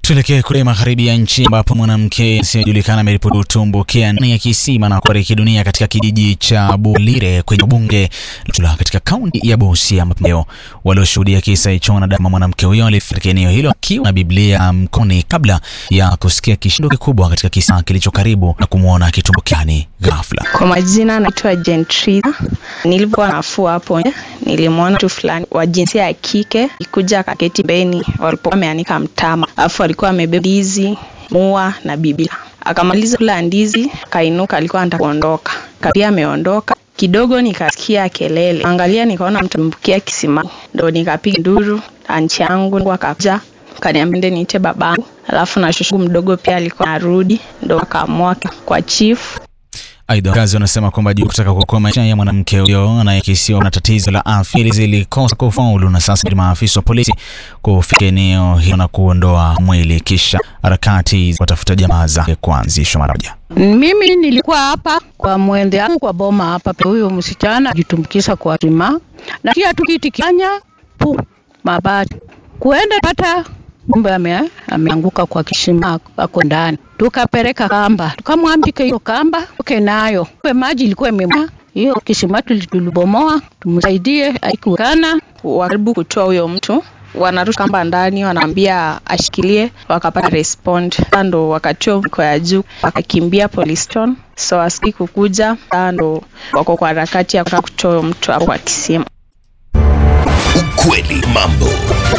Tuelekee kule magharibi ya nchi ambapo mwanamke asiyejulikana ameripoti kutumbukia ndani ya kisima na kufariki dunia katika kijiji cha Bulire kwenye bunge la katika kaunti ya Busia, ambapo walioshuhudia kisa hicho wanadama mwanamke huyo alifariki eneo hilo akiwa na Biblia mkononi kabla ya kusikia kishindo kikubwa katika kisa kilicho karibu na kumwona akitumbukiani ghafla. Kwa majina naitwa Gentrida. Nilivyokuwa nafua hapo nje, nilimwona mtu fulani wa jinsia ya kike ikuja akaketi beni walipokuwa wameanika mtama, alafu alikuwa amebeba ndizi, mua na Biblia. Akamaliza kula ndizi, akainuka, alikuwa anataka kuondoka, kapia ameondoka kidogo, nikasikia kelele, angalia, nikaona mtu ambukia kisimani, ndo nikapiga nduru, anchi yangu akakuja kaniambia nde niite babangu, alafu na shushu mdogo pia alikuwa narudi, ndo akaamua kwa chief Aidha, wakazi wanasema kwamba juu kutaka kuokoa maisha ya mwanamke huyo anayekisiwa na tatizo la afya zilikosa kufaulu, na sasa maafisa wa polisi kufika eneo hilo na kuondoa mwili, kisha harakati za kutafuta jamaa zake kuanzishwa mara moja. Mimi nilikuwa hapa kwa mwende yangu kwa boma hapa, huyo msichana ajitumbukiza kwa sima na kia tukiti kanya pu mabati kuenda pata kumbe ame, ameanguka kwa kisima ako ndani. Tukapeleka kamba, tukamwambika hiyo kamba uke nayo kwa maji ilikuwa imema hiyo kisima, tulibomoa tumsaidie, aikukana wakaribu kutoa huyo mtu wanarusha kamba ndani, wanaambia ashikilie, wakapata respond ndo wakatoa mko ya juu, wakakimbia police station, so aski kukuja ndo wako kwa harakati ya kutoa mtu hapo kwa kisima. Ukweli mambo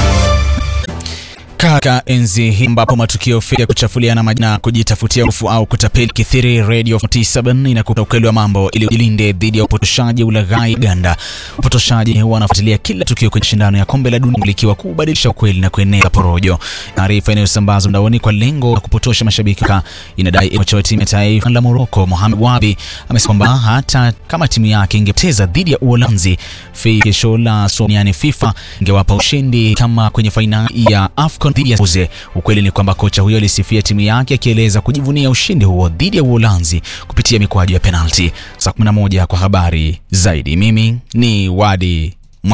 Kaka enzi hii ambapo matukio ya kuchafuliana majina, kujitafutia ufu au kutapeli kithiri, Radio 47 inakupa ukweli wa mambo ili ujilinde dhidi ya upotoshaji, ulaghai, ganda. Upotoshaji wanafuatilia kila tukio kwenye shindano ya kombe la dunia likiwa kubadilisha ukweli na kueneza porojo. Taarifa inayosambazwa mtandaoni kwa lengo la kupotosha mashabiki inadai kocha wa timu ya taifa la Morocco Mohamed Wabi amesema kwamba hata kama timu yake ingepoteza dhidi ya Uholanzi kesho la duniani FIFA ingewapa ushindi kama kwenye fainali ya AFCON dhidi ya Uze. Ukweli ni kwamba kocha huyo alisifia timu yake akieleza kujivunia ushindi huo dhidi ya Uholanzi kupitia mikwaju ya penalti. Saa 11 kwa habari zaidi. Mimi ni Wadi